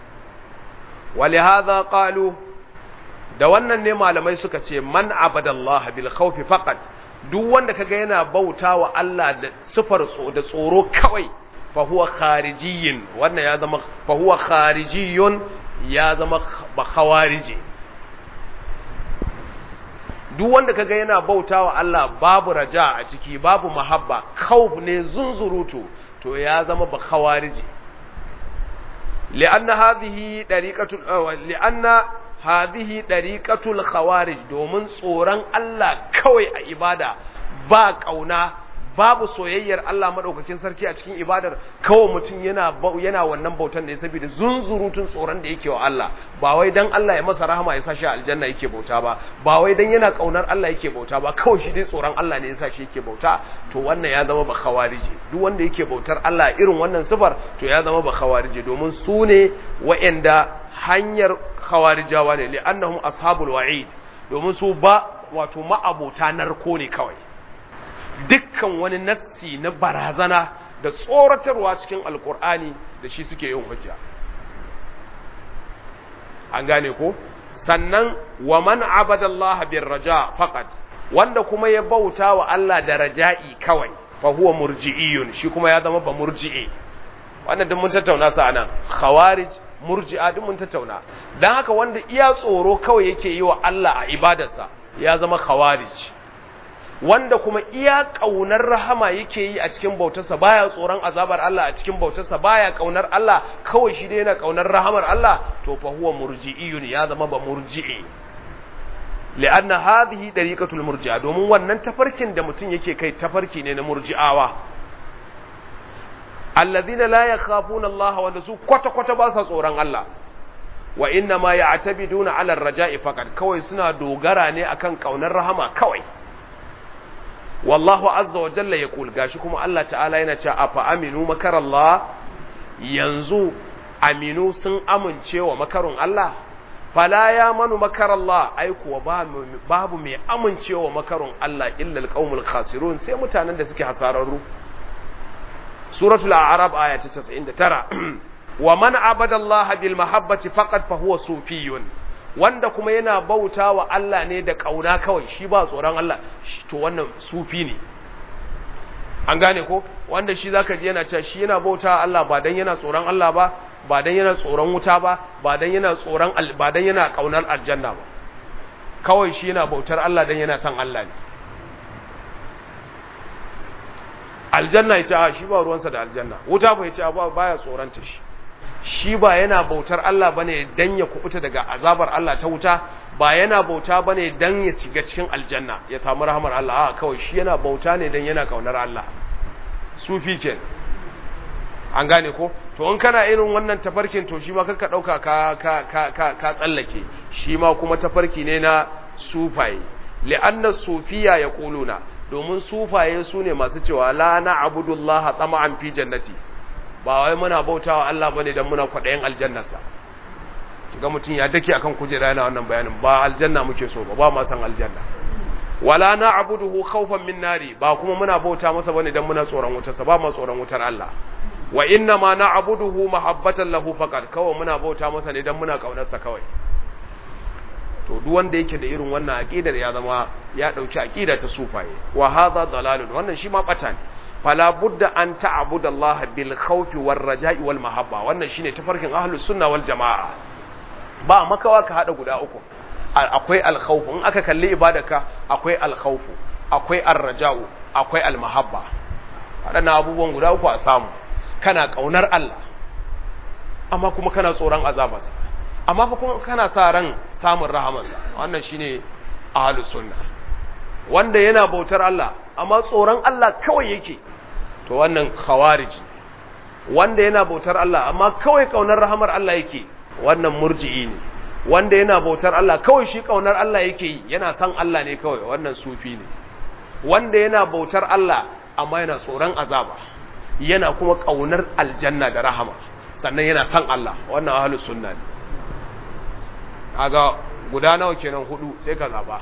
walihaza qalu da wannan ne malamai suka ce man abadallaha bil khawfi faqat duk wanda kaga yana bautawa Allah da sifar da tsoro kawai fa huwa kharijiyin wannan ya zama fa huwa kharijiyun ya zama ba khawariji duk wanda kaga yana bautawa Allah babu raja a ciki babu mahabba khawf ne zunzurutu to ya zama ba khawariji li'anna hadhihi dariqatul li'anna hadhihi dariqatul khawarij domin tsoron Allah kawai a ibada ba kauna babu soyayyar Allah madaukakin sarki a cikin ibadar kawai mutum yana yana wannan bautan ne saboda zunzurutun tsoron da yake wa Allah ba wai dan Allah ya masa rahama ya sa shi aljanna yake bauta ba ba wai dan yana kaunar Allah yake bauta ba kawai shi dai tsoron Allah ne ya sa shi yake bauta to wannan ya zama ba khawarije duk wanda yake bautar Allah irin wannan sifar to ya zama ba khawarije domin su ne wa'anda hanyar khawarijawa ne li'annahum ashabul wa'id domin su ba wato ma'abota narko ne kawai dukkan wani nassi na barazana da tsoratarwa cikin alkur'ani da shi suke yin hujja an gane ko sannan wa man abadallaha bir raja faqat wanda kuma ya bauta wa Allah da raja'i kawai fa huwa murji'iyun shi kuma ya zama ba murji'i wannan duk mun tattauna sa anan khawarij murji'a duk mun tattauna dan haka wanda iya tsoro kawai yake yi wa Allah a ibadarsa ya zama khawarij wanda kuma iya ƙaunar rahama yake yi a cikin bautarsa baya tsoron azabar Allah a cikin bautarsa baya ƙaunar Allah kawai shi dai yana ƙaunar rahamar Allah to fa huwa murji'iyun ya zama ba murji'i li'anna hadhihi dariqatul murji'a domin wannan tafarkin da mutum yake kai tafarki ne na murji'awa allazina la yakhafuna Allah wanda su kwata kwata ba sa tsoron Allah wa inna ma ya'tabiduna 'ala ar-raja'i faqat kawai suna dogara ne akan kaunar rahama kawai wallahu azza wa jalla yaqul gashi kuma Allah ta'ala yana cewa afa aminu makarallah yanzu aminu sun amince wa makarun Allah fala ya manu makarallah ai kuwa babu mai amincewa makarun Allah illa alqaumul khasirun sai mutanen da suke hasararru suratul a'raf aya ta 99 wa man abada Allah bil mahabbati faqad fa huwa sufiyun wanda kuma yana bauta wa Allah ne da kauna kawai shi ba tsoron Allah to wannan sufi ne an gane ko wanda shi zaka ji yana cewa shi yana bauta Allah ba dan yana tsoron Allah ba ba dan yana tsoron wuta ba ba dan yana tsoron ba dan yana kaunar aljanna ba kawai shi yana bautar Allah dan yana son Allah ne aljanna yace a shi ba ruwansa da aljanna wuta ba yace ba baya tsoron ta shi shi ba yana bautar Allah bane dan ya kubuta daga azabar Allah ta wuta ba yana bauta bane dan ya shiga cikin aljanna ya samu rahmar Allah a kawai shi yana bauta ne dan yana kaunar Allah sufi kenan an gane ko to in kana irin wannan tafarkin to shi ma kanka dauka ka ka ka ka, ka tsallake shi ma kuma tafarki ne na sufaye li'anna sufiya yaquluna domin sufaye su ne masu cewa la na'budullaha tama'an fi jannati ba wai muna bautawa Allah bane dan muna kwadayin aljannarsa kiga mutun ya dake akan kujera yana wannan bayanin ba aljanna muke so ba ba ma san aljanna wala na'buduhu khawfan min nari ba kuma muna bauta masa bane dan muna tsoron wutarsa ba ma tsoron wutar Allah wa inna ma na'buduhu mahabbatan lahu faqat kawai muna bauta masa ne dan muna kaunarsa kawai to duk wanda yake da irin wannan aqidar ya zama ya dauki aqida ta sufaye wa hadha dalalun wannan shi ma bata ne fala budda an ta'budu Allah bil khawfi war raja'i wal mahabba wannan shine tafarkin ahlus sunna wal jamaa ba makawa ka hada guda uku akwai al khawf in aka kalli ibadarka akwai al khawf akwai ar raja'u akwai al mahabba wadannan abubuwan guda uku a samu kana kaunar Allah amma kuma kana tsoron azabarsa amma fa kuma kana sa ran samun rahamarsa wannan shine ahlus sunna wanda yana bautar Allah amma tsoron Allah kawai yake to wannan khawariji wanda yana bautar Allah amma kawai kaunar rahamar Allah yake wannan murji'i ne wanda yana bautar Allah kawai shi kaunar Allah yake yi yana san Allah ne kawai wannan sufi ne wanda yana bautar Allah amma yana tsoron azaba yana kuma kaunar aljanna da rahama sannan yana san Allah wannan ahlus sunna ne aga guda nawa kenan hudu sai ka zaba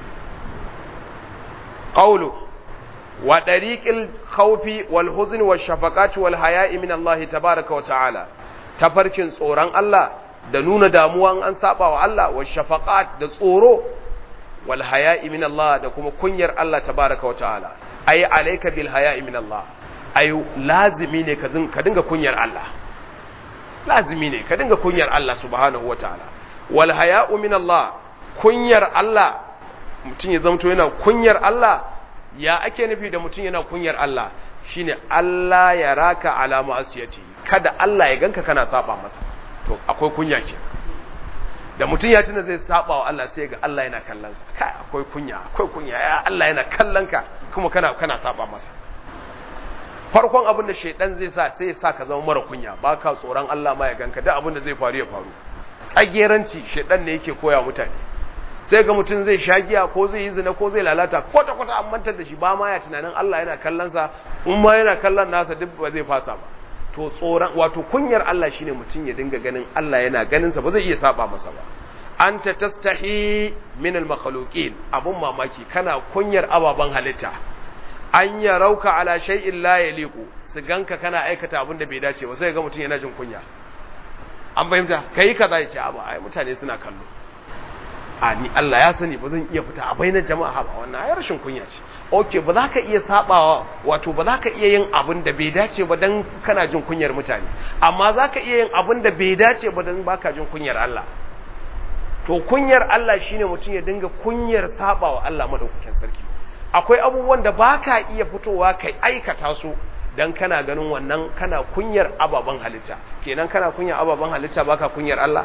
qawlu wa dariqil khawfi wal huzni wash shafaqati wal haya'i min Allah tabaaraka wa ta'ala tafarkin tsoron Allah da nuna damuwa an saba wa Allah wash shafaqat da tsoro wal haya'i min Allah da kuma kunyar Allah tabaaraka wa ta'ala ay alayka bil haya'i min Allah ay lazimi ne ka dinga kunyar Allah lazimi ne ka dinga kunyar Allah subhanahu wa ta'ala wal haya'u min Allah kunyar Allah mutum ya zamto yana kunyar Allah ya ake nufi da mutum yana kunyar Allah shine Allah ya raka ala ma'asiyati kada Allah ya ganka kana saba masa to akwai kunya ke da mutum ya tuna zai saba wa Allah sai ga Allah yana kallon sa kai akwai kunya akwai kunya ya Allah yana kallon ka kuma kana kana saba masa farkon abin da shaidan zai sa sai ya sa ka zama mara kunya baka tsoron Allah ma ya ganka duk abin da zai faru ya faru tsageranci shaidan ne yake koya mutane sai ga mutum zai sha giya ko zai yi zina ko zai lalata kwata kwata an mantar da shi ba ma ya tunanin Allah yana kallon sa in ma yana kallon nasa duk ba zai fasa ba to tsoron wato kunyar Allah shine mutum ya dinga ganin Allah yana ganin sa ba zai iya saba masa ba anta tastahi min al makhluqin abun mamaki kana kunyar ababan halitta an yarauka ala shay'in la yaliqu su ganka kana aikata abin da bai dace ba sai ga mutum yana jin kunya an fahimta kai kaza ya ce abu ai mutane suna kallo a ni Allah ya sani ba zan iya fita a bainar jama'a ba wannan ai rashin kunya ce okay ba za ka iya sabawa wato ba za ka iya yin abin da bai dace ba dan kana jin kunyar mutane amma za ka iya yin abin da bai dace ba dan baka jin kunyar Allah to kunyar Allah shine mutum ya dinga kunyar sabawa Allah madaukakin sarki akwai abubuwan da baka iya fitowa kai aikata su dan kana ganin wannan kana kunyar ababen halitta kenan kana kunyar ababen halitta baka kunyar Allah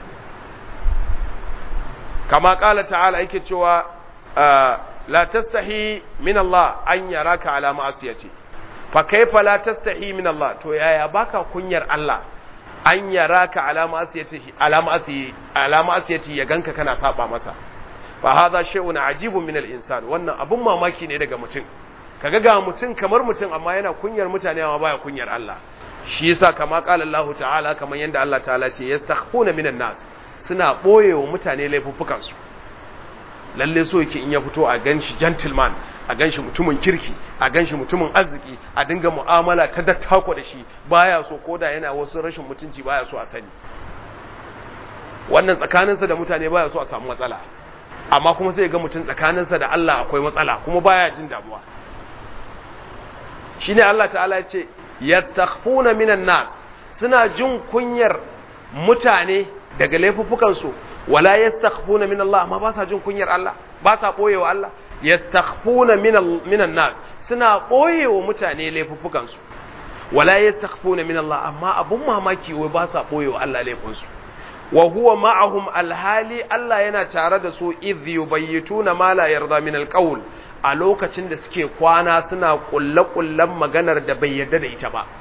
kama kala ta'ala yake cewa la tastahi min Allah an yaraka ala ma'asiyati fa kaifa la tastahi min Allah to yaya baka kunyar Allah an yaraka alama asiyati alama asiyati alama asiyati ya ganka kana saba masa fa hadha shay'un ajibun min al-insan wannan abun mamaki ne daga mutum kaga ga mutum kamar mutum amma yana kunyar mutane amma baya kunyar Allah shi yasa kama qala Allah ta'ala kamar yanda Allah ta'ala ce yastakhfuna minan nas suna boyewa mutane laifuffukan su lalle so yake in ya fito a ganshi gentleman a ganshi mutumin kirki a ganshi mutumin arziki a dinga mu'amala ta dattako da shi baya so koda yana wasu rashin mutunci baya so a sani wannan tsakaninsa da mutane baya so a samu matsala amma kuma sai ga mutum tsakaninsa da Allah akwai matsala kuma baya jin damuwa shine Allah ta'ala ya ce yastakhfuna minan nas suna jin kunyar mutane daga laifuffukan su wala yastakhfuna min Allah amma ba sa jin kunyar Allah ba sa boyewa Allah yastakhfuna minan nas suna boyewa mutane laifuffukan su wala yastakhfuna min Allah amma abun mamaki wai ba sa boyewa Allah laifin su wa huwa ma'ahum alhali Allah yana tare da su idh yubayyituna ma la yarda min alqawl a lokacin da suke kwana suna kulle-kullen maganar da bai yarda da ita ba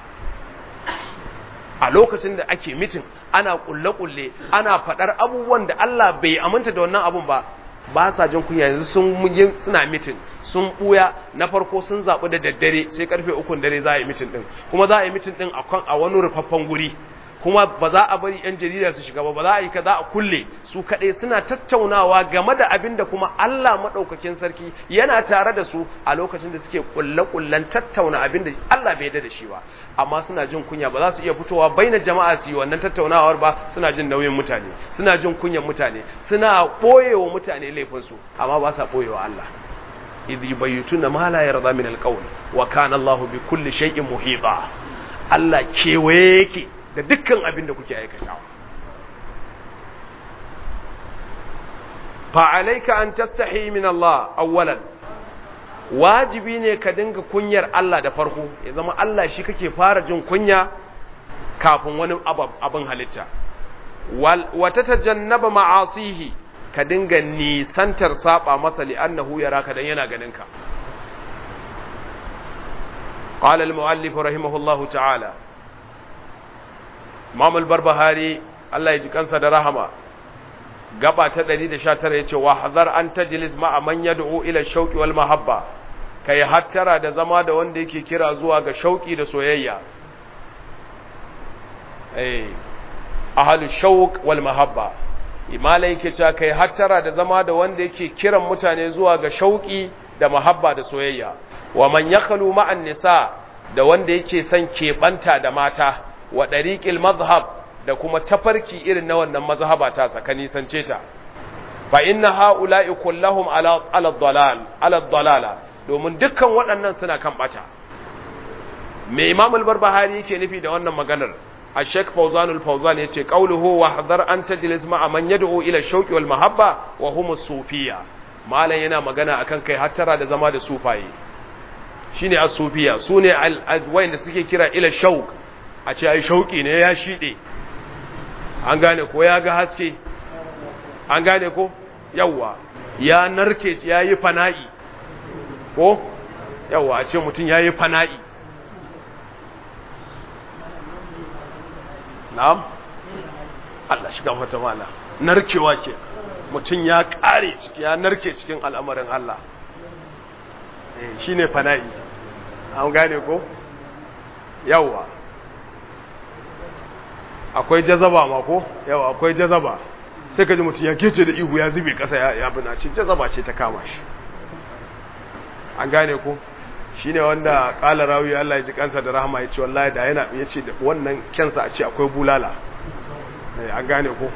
a lokacin da ake mitin ana kulle-kulle ana faɗar abubuwan da Allah bai aminta da wannan abun ba ba sa jin kunya yanzu sun suna mitin sun buya na farko sun zaɓi da daddare sai karfe ukun dare za a yi mitin ɗin kuma za a yi mitin ɗin a wani rufaffen guri kuma ba za a bari 'yan jarida su shiga ba ba za a yi ka za a kulle su kaɗai suna tattaunawa game da abin da kuma Allah maɗaukakin sarki yana tare da su a lokacin da suke kulle-kullen tattauna abin da Allah bai da shi ba amma suna jin kunya ba za su iya fitowa baina jama'a su yi wannan tattaunawar ba suna jin nauyin mutane suna jin kunyan mutane suna ɓoyewa mutane laifinsu amma ba sa ɓoyewa Allah idh yubayyituna ma la yarda min alqawl wa kana Allahu bi kulli shay'in muhita Allah kewaye yake da dukkan abin da kuke aikatawa fa'alaika an tattahi min Allah awwalan wajibi ne ka dinga kunyar Allah da farko ya zama Allah shi kake fara jin kunya kafin wani abin halitta wata tajannaba ma'asihi ka dinga nisantar saba masa li'annahu yaraka dan yana ganinka قال المؤلف رحمه الله تعالى Imam al-Barbahari Allah ya ji kansa da rahama gaba ta 119 yace wa hazar an tajlis ma'a man yad'u ila shauqi wal mahabba kai hattara da zama da wanda yake kira zuwa ga shauki da soyayya eh ahlu shauq wal mahabba imala yake cewa kai hattara da zama da wanda yake kiran mutane zuwa ga shauki da mahabba da soyayya wa man yakhlu ma'an nisa da wanda yake son keɓanta da mata wa ɗariƙil mazhab da kuma tafarki irin na wannan mazhaba ta saka nisance ta fa inna ha'ula'i kullahum ala ala dalal ala dalala domin dukkan waɗannan suna kan bata me Imam al-Barbahari yake nufi da wannan maganar a Sheikh Fawzan al-Fawzan yace qawluhu wa hadar an tajlis ma'a man yad'u ila shauqi wal mahabba wa hum as-sufiyya malan yana magana akan kai hattara da zama da sufaye shine as-sufiyya sune al da suke kira ila shauq a ce ai shauki ne ya shide an gane ko ya ga haske an gane ko yawa ya narke ya yi fana'i ko yawa a ce mutum ya yi fana'i na'am Allah shiga mata mala narkewa ke mutum ya kare ya narke cikin al'amarin Allah shi ne fana'i an gane ko yawa akwai jazaba ma ko yawa akwai jazaba sai ka ji mutum ya kece da ihu ya zube kasa ya bina ce jazaba ce ta kama shi an gane ko shi ne wanda ƙala rawi Allah ya ji kansa da rahama ya ce wallahi da yana ya ce wannan kyansa a ce akwai bulala an gane ko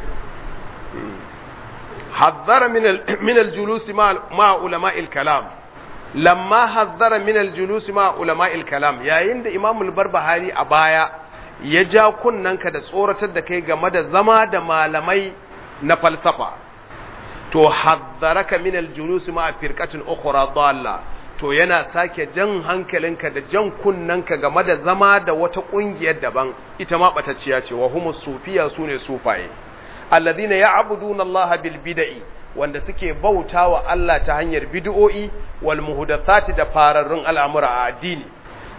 hazzara min aljulusi ma ulama kalam lamma hazzara min aljulusi ma ulama kalam yayin da imamul barbahari a baya ya ja kunnanka da tsoratar da kai game da zama da malamai na falsafa to hazzaraka min aljulusi ma firqatin ukhra dalla to yana sake jan hankalinka da jan kunnanka game da zama da wata kungiyar daban ita ma batacciya ce wa humus sufiya sune sufaye alladhina ya'buduna Allah bil bid'i wanda suke bautawa Allah ta hanyar bid'o'i wal muhdathati da fararrun al'amura a addini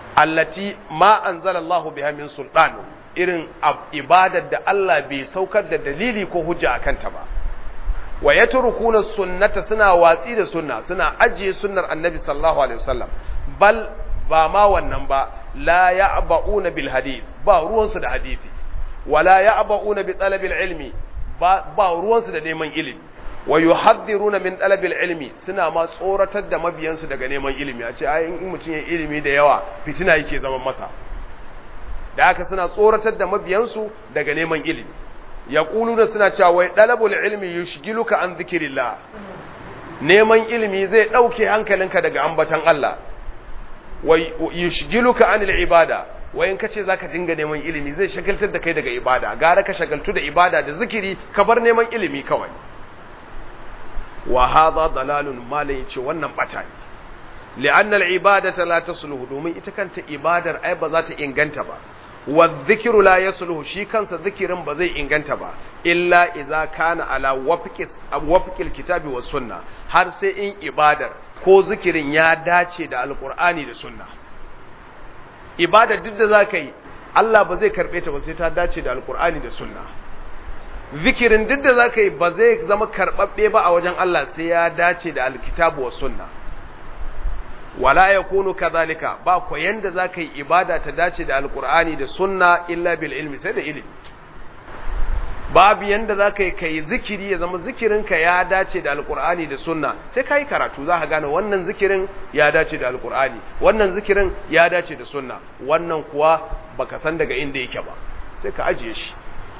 allati ma anzalallahu biha min sultan irin ibadar da Allah bai saukar da dalili ko hujja akan ta ba wa yatrukuna sunnata suna watsi da sunna suna ajiye sunnar annabi sallallahu alaihi wasallam bal ba ma wannan ba la ya'ba'una bil hadith ba ruwansu da hadisi wala ya'ba'una bi talabil ilmi ba ba ruwansu da neman ilimi wa yuhadhiruna min talabil ilmi suna ma tsoratar da mabiyansu daga neman ilimi a ce ai in mutum ya ilimi da yawa fitina yake zaman masa da haka suna tsoratar da mabiyansu daga neman ilimi yaquluna suna cewa wai talabul ilmi yushgiluka an dhikrillah neman ilimi zai dauke hankalinka daga ambatan Allah wa yushgiluka anil ibada wayan kace zaka dinga neman ilimi zai shagaltar da kai daga ibada gara ka shagaltu da ibada da zikiri ka bar neman ilimi kawai wa hadha dalalun malai ce wannan bata ne li'anna al-ibadata la tasluhu domin ita kanta ibadar ai ba za ta inganta ba wa dhikru la yasluhu shi kansa zikirin ba zai inganta ba illa idza kana ala wafqis wafqil kitabi was sunna har sai in ibadar ko zikirin ya dace da alqur'ani da sunna ibadar duk da zaka yi Allah ba zai karbe ta ba sai ta dace da alqur'ani da sunna zikirin duk da zaka yi ba zai zama karbabbe ba a wajen Allah sai ya dace da alkitabu was sunna wala yakunu kadhalika ba ko yanda zaka yi ibada ta dace da alqur'ani da sunna illa bil ilmi sai da ilimi babu yanda zaka yi kai zikiri ya zama zikirinka ya dace da alqur'ani da sunna sai kai karatu zaka gane wannan zikirin ya dace da alqur'ani wannan zikirin ya dace da sunna wannan kuwa baka san daga inda yake ba sai ka ajiye shi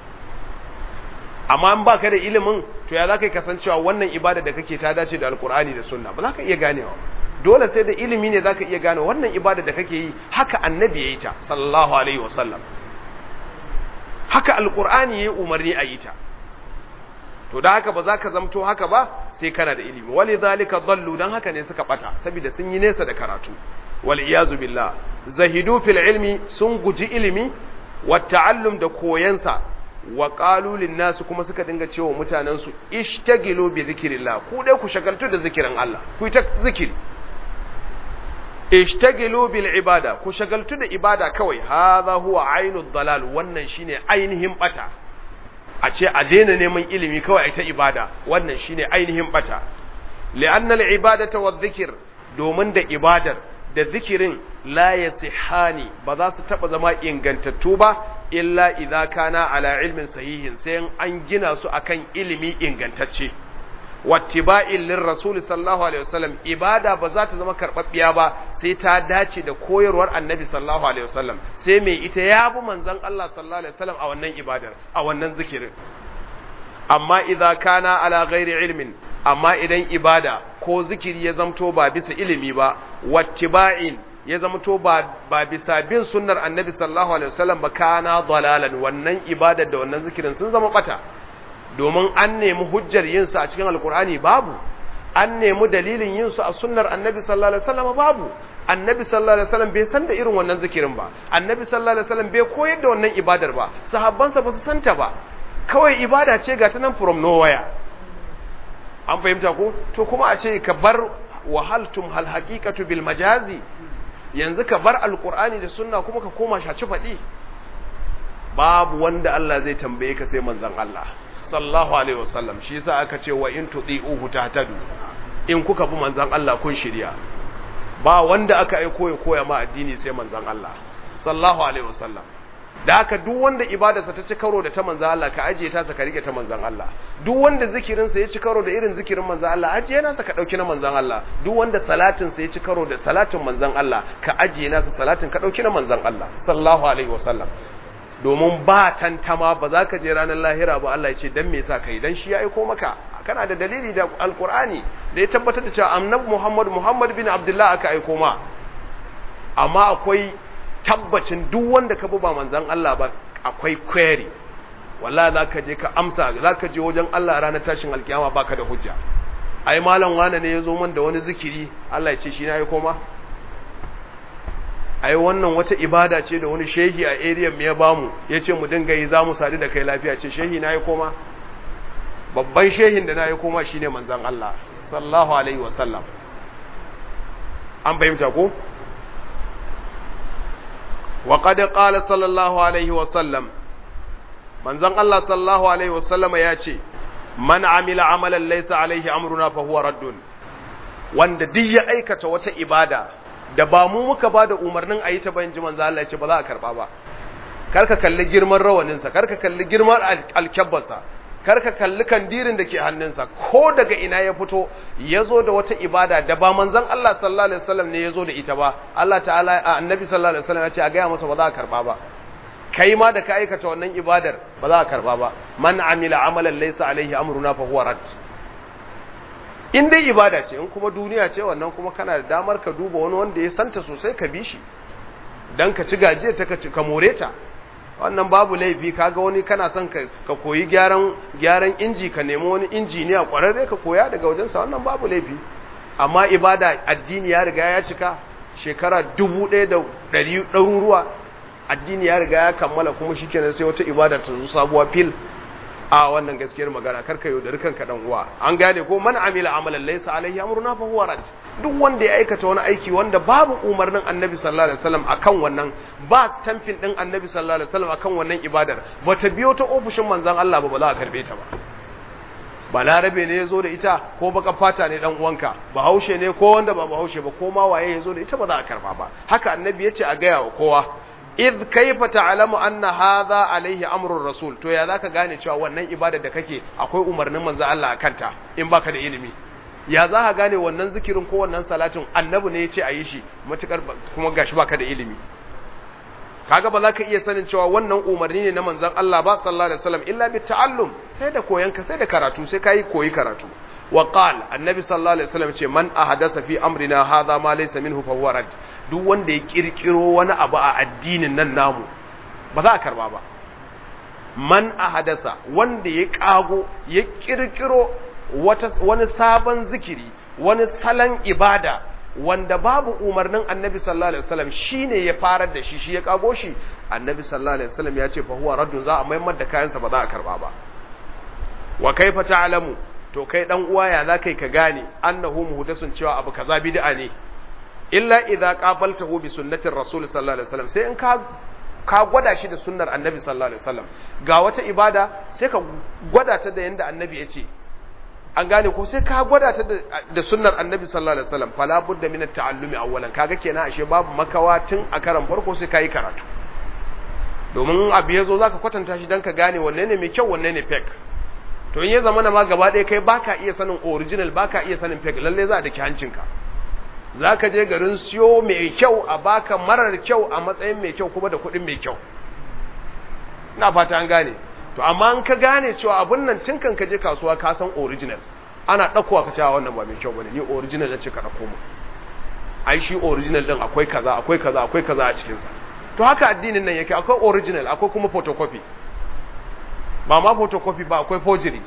amma in baka da ilimin to ya zaka yi kasancewa wannan ibada da kake ta dace da alqur'ani da sunna ba za ka iya ganewa dole sai da ilimi ne zaka iya gane wannan ibada da kake yi haka annabi yayi ta sallallahu alaihi wasallam haka alqur'ani yayi umarni a yi ta to da haka ba za ka zamto haka ba sai kana da ilimi wali zalika dallu dan haka ne suka bata saboda sun yi nesa da karatu wal iyazu billah zahidu fil ilmi sun guji ilimi wa ta'allum da koyansa wa qalu lin nas kuma suka dinga cewa mutanen su ishtagilu bi zikrillah ku dai ku shagaltu da zikirin Allah ku ta zikiri ishtagilu bil ibada ku shagaltu da ibada kawai hadha huwa ainu dalal wannan shine ainihin bata a ce a daina neman ilimi kawai ai ta ibada wannan shine ainihin bata li'anna al ibadata wa dhikr domin da ibadar da zikirin la yasihani ba za su taba zama ingantattu ba illa idza kana ala ilmin sahihin sai an gina su akan ilimi ingantacce wattiba'in lir rasul sallallahu alaihi wasallam ibada ba za ta zama karbabbiya ba sai ta dace da koyarwar annabi sallallahu alaihi wasallam sai mai ita ya bi manzon Allah sallallahu alaihi wasallam a wannan ibadar a wannan zikirin amma idza kana ala ghairi ilmin amma idan ibada ko zikiri ya zamto ba bisa ilimi ba wattiba'in ya zamto ba ba bisa bin sunnar annabi sallallahu alaihi wasallam ba kana dalalan wannan ibada da wannan zikirin sun zama bata domin an nemi hujjar yin su a cikin alkur'ani babu an nemi dalilin yin su a sunnar annabi sallallahu alaihi wasallam babu annabi sallallahu alaihi wasallam bai san da irin wannan zikirin ba annabi sallallahu alaihi wasallam bai koyar da wannan ibadar ba sahabbansa ba su santa ba kawai ibada ce ga ta nan from nowhere an fahimta ko to kuma a ce ka bar wahaltum hal haqiqatu bil majazi yanzu ka bar alqur'ani da sunna kuma ka koma shaci fadi babu wanda Allah zai tambaye ka sai manzon Allah sallallahu alaihi wasallam shi yasa aka ce wa in tudi'uhu tahtadu in kuka bi manzon Allah kun shirya ba wanda aka aiko ya koya ma addini sai manzon Allah sallallahu alaihi wasallam da haka duk wanda ibadarsa ta ci karo da ta manzon Allah ka ajiye ta ka rike ta manzon Allah duk wanda zikirin sa ya ci karo da irin zikirin manzon Allah ajiye nasa ka dauki na manzon Allah duk wanda salatin sa ya ci karo da salatin manzon Allah ka ajiye nasa salatin ka dauki na manzon Allah sallallahu alaihi wasallam domin ba tantama ba za ka je ranar lahira ba Allah ya ce dan me yasa kai dan shi ya aiko maka kana da dalili da alqur'ani da ya tabbatar da cewa annabi Muhammad Muhammad bin Abdullah aka aiko ma amma akwai tabbacin duk wanda ka bi ba manzon Allah ba akwai query wallahi za ka je ka amsa za ka je wajen Allah ranar tashin alkiyama baka da hujja ai malam wane ne ya zo man da wani zikiri Allah ya ce shi na aiko ma ai wannan wata ibada ce da wani shehi a area mu ya bamu yace mu dinga yi zamu sadu da kai lafiya ce shehi na yi koma babban shehin da na yi koma shine manzon Allah sallallahu alaihi wasallam an fahimta ko wa qad qala sallallahu alaihi wa sallam manzon Allah sallallahu alaihi wa sallama ya ce man amila amalan laysa alaihi amruna fa huwa raddun wanda duk ya aikata wata ibada da ba mu muka ba da umarnin a yi ta bayan ji manzo Allah ya ce ba za a karba ba karka kalli girman rawaninsa karka kalli girman alkyabbarsa karka kalli kandirin da ke hannunsa ko daga ina ya fito ya zo da wata ibada da ba manzon Allah sallallahu alaihi wasallam ne ya zo da ita ba Allah ta'ala annabi sallallahu alaihi wasallam ya ce a gaya masa ba za a karba ba kai ma da ka aikata wannan ibadar ba za a karba ba man amila amalan laysa alaihi amruna fa huwa rad in dai ibada ce in kuma duniya ce wannan kuma kana da damar ka duba wani wanda ya santa sosai ka bi shi dan ka ci gajiya ta ka more ta wannan babu laifi kaga wani kana son ka, ka koyi gyaran gyaran inji ka nemi wani injiniya kwararre ka koya daga wajensa wannan babu laifi amma ibada addini ya riga ya cika shekara dubu ɗaya da ɗari ɗaruruwa addini ya riga ya kammala kuma shikenan sai wata ibada ta zo sabuwa fil a wannan gaskiyar magana karka yaudari kanka dan uwa an gane ko man amila amalan laysa alaihi amruna fa huwa rad duk wanda ya aikata wani aiki wanda babu umarnin annabi sallallahu alaihi wasallam akan wannan ba stamping din annabi sallallahu alaihi wasallam akan wannan ibadar bata biyo ta ofishin manzon Allah ba ba za a karbe ta ba balarabe ne yazo da ita ko baka fata ne dan uwanka bahaushe ne ko wanda ba bahaushe ba ko ma waye yazo da ita ba za a karba ba haka annabi yace a gaya wa kowa idh kaifa ta'lamu anna hadha alaihi amrur rasul to ya zaka gane cewa wannan ibada da kake akwai umarnin manzo Allah kanta in baka da ilimi ya za ka gane wannan zikirin ko wannan salatin annabi ne yace ayi shi matukar kuma gashi baka da ilimi kaga ba za ka iya sanin cewa wannan umarni ne na manzon Allah ba sallallahu alaihi wasallam illa bi ta'allum sai da koyan ka sai da karatu sai kai koyi karatu wa qala annabi sallallahu alaihi wasallam ce man ahdasa fi amrina hadha ma laysa minhu fa huwa rad duk wanda ya kirkiro wani abu a addinin nan namu ba za a karba ba man ahadasa wanda ya kago ya kirkiro wata wani sabon zikiri wani salon ibada wanda babu umarnin annabi sallallahu alaihi wasallam shine ya farar da shi shi ya kago shi annabi sallallahu alaihi wasallam ya ce fa huwa raddun za a maimar da kayansa ba za a karba ba wa kaifa ta'lamu to kai dan uwa ya za kai ka gane annahu muhdasun cewa abu kaza bid'a ne illa idza qabaltahu bi sunnatir rasul sallallahu alaihi wasallam sai in ka ka gwada shi da sunnar annabi sallallahu alaihi wasallam ga wata ibada sai ka gwada ta da yanda annabi ya ce an gane ko sai ka gwada ta da sunnar annabi sallallahu alaihi wasallam fala budda min at-ta'allumi awwalan kaga kenan ashe babu makawa tun a karan farko sai kai karatu domin abu yazo zaka kwatanta shi dan ka gane wanne ne mai kyau wanne ne fake to in ya zama na ma gaba ɗaya kai baka iya sanin original baka iya sanin fake lalle za a daki hancinka za ka je garin siyo mai kyau a baka marar kyau a matsayin mai kyau kuma da kuɗin mai kyau ina fata an gane to amma an ka gane cewa abun nan tun kan ka je kasuwa ka san original ana ɗaukowa ka cewa wannan ba mai kyau bane ni original ce ka ɗauko mu ai shi original din akwai kaza akwai kaza akwai kaza a cikin sa to haka addinin nan yake akwai original akwai kuma photocopy ba ma photocopy ba akwai forgery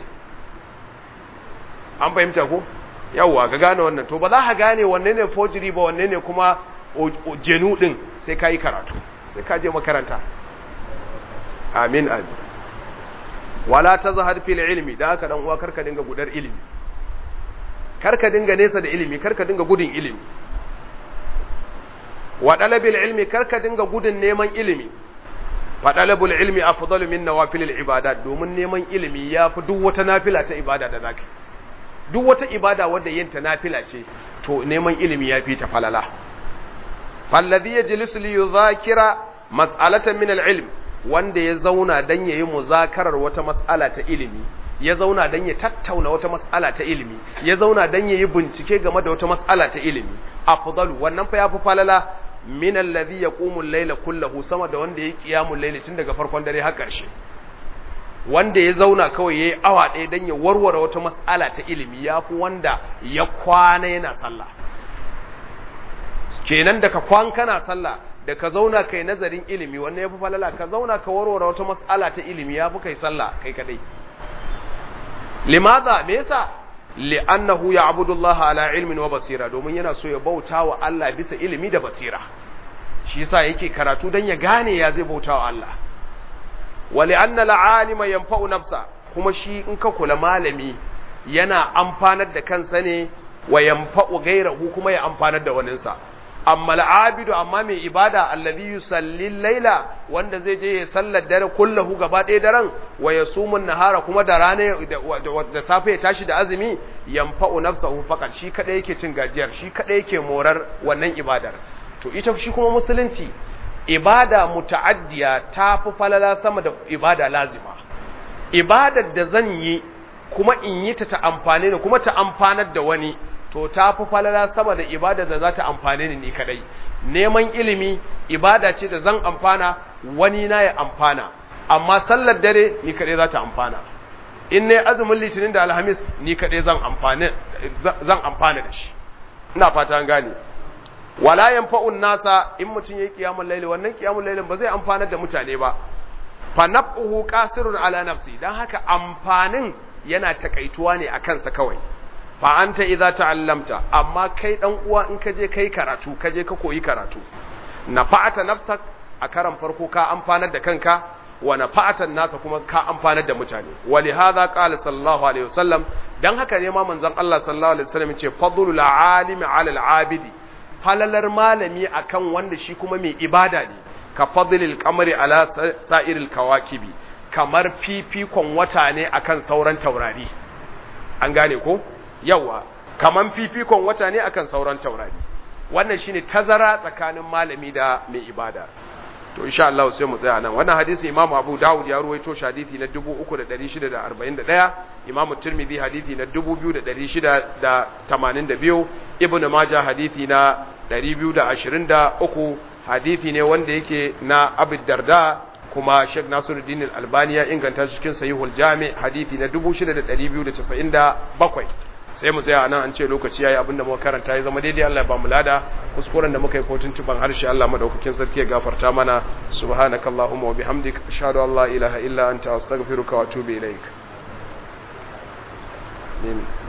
an fahimta ko yawwa ga gane wannan to ba za ka gane wanne ne forgery ba wanne ne kuma jenu din sai ka yi karatu sai ka je makaranta amin amin wala tazhar fil ilmi da haka dan uwa karka dinga gudar ilimi karka dinga nesa da ilimi karka dinga gudun ilimi wa dalabil ilmi karka dinga gudun neman ilimi fa dalabul ilmi afdalu min nawafilil ibadat domin neman ilimi yafi duk wata nafila ta ibada da zaka duk wata ibada wadda yinta nafila ce to neman ilimi ya fi ta falala falladhi yajlisu li yudhakira mas'alatan min al-ilm wanda ya zauna dan yayi muzakarar wata mas'ala ta ilimi ya zauna dan ya tattauna wata mas'ala ta ilimi ya zauna dan yayi bincike game da wata mas'ala ta ilimi afdalu wannan fa yafi falala min alladhi yaqumu al-layla kullahu sama da wanda yayi qiyamul layli tun daga farkon dare har ƙarshe wanda ya zauna kawai ya yi awa ɗaya don ya warware wata matsala ta ilimi ya fi wanda ya kwana yana sallah kenan da ka kwan kana sallah da ka zauna kai nazarin ilimi wannan ya fi falala ka zauna ka warware wata matsala ta ilimi ya fi kai sallah kai kadai limaza me yasa li'annahu ya'budu Allah ala ilmin wa basira domin yana so ya bauta wa Allah bisa ilimi da basira shi yasa yake karatu dan ya gane ya zai bauta wa Allah wali anna la'alima yanfa'u nafsa kuma shi in ka kula malami yana amfanar da kansa ne wa yanfa'u gairahu kuma ya amfanar da waninsa amma al'abidu amma mai ibada allazi yusalli laila wanda zai je ya sallar dare kullahu gaba ɗaya daren wa yasumun nahara kuma da rana da safe ya tashi da azumi yanfa'u nafsahu faqat shi kada yake cin gajiyar shi kada yake morar wannan ibadar to ita shi kuma musulunci ibada muta'addiya ta fi falala sama da ibada lazima ibadar da zan yi kuma in yi ta ta amfane ni kuma ta amfanar da wani to ta fi falala sama da ibada da za ta amfane ni ni kadai neman ilimi ibada ce da zan amfana wani na ya amfana amma sallar dare ni kadai za ta amfana in ne azumin litinin da alhamis ni kadai zan amfana zan amfana da shi ina fata an gane wala yanfa'un nasa in mutun yayi qiyamul layli wannan qiyamul laylin ba zai amfanar da mutane ba fa naf'uhu qasirun ala nafsi dan haka amfanin yana takaituwa ne akan sa kawai fa anta idza ta'allamta amma kai dan uwa in ka je kai karatu ka je ka koyi karatu nafa'ata nafsak a karan farko ka amfanar da kanka wa nafa'atan nasa kuma ka amfanar da mutane wali hadha qala sallallahu alaihi wasallam dan haka ne ma manzon Allah sallallahu alaihi wasallam yace fadlul alimi ala al-abidi falalar malami akan wanda shi kuma mai ibada ne ka fadlil qamari ala sa'iril kawakibi kamar fifikon wata ne akan sauran taurari an gane ko yawa kaman fifikon wata ne akan sauran taurari wannan shine tazara tsakanin malami da mai ibada to insha Allah sai mu tsaya nan wannan hadisi Imam Abu Dawud ya ruwaito shi hadisi na 3641 Imam Tirmidhi hadisi na 2682 Ibn Majah hadisi na 223 hadisi ne wanda yake na Abu Darda kuma Sheikh Nasiruddin Al-Albani ya inganta shi cikin Sahihul Jami hadisi na 6297 sai mu tsaya nan an ce lokaci yayi abinda muka karanta ya zama daidai Allah ya ba mu lada kuskuren da muka yi kotun tuban harshe Allah madaukakin sarki ya gafarta mana subhanakallahumma wa bihamdik ashhadu an la ilaha illa anta astaghfiruka wa atubu ilaik amin